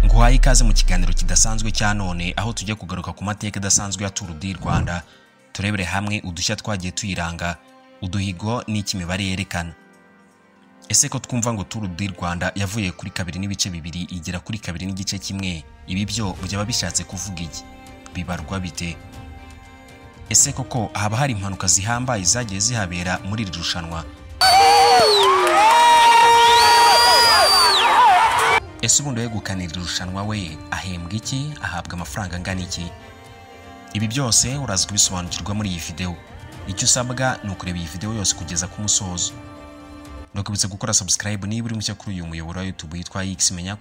duguhaye ikaze mu kiganiro kidasanzwe cya none aho tujya kugaruka ku mateka adasanzwe ya turu di rwanda turebere hamwe udushya twagiye tuyiranga uduhigo n'icyo imibare yerekana ese ko twumva ngo turu di rwanda yavuye kuri kabiri n'ibice bibiri igera kuri kabiri n'igice kimwe ibi byo byaba bishatse kuvuga iki bibarwa bite ese koko haba hari impanuka zihambaye zagiye zihabera muri iri rushanwa ese ubundi wegukana iri rushanwa we ahembwa iki ahabwa amafaranga angana iki ibi byose uraza kubisobanukirwa muri iyi videwo icyo usabwa ni ukureba iyi videwo yose kugeza ku musozo nakwibutsa gukora subscribe niba uri mushya kuri uyu muyoboro wa youtube witwa x menya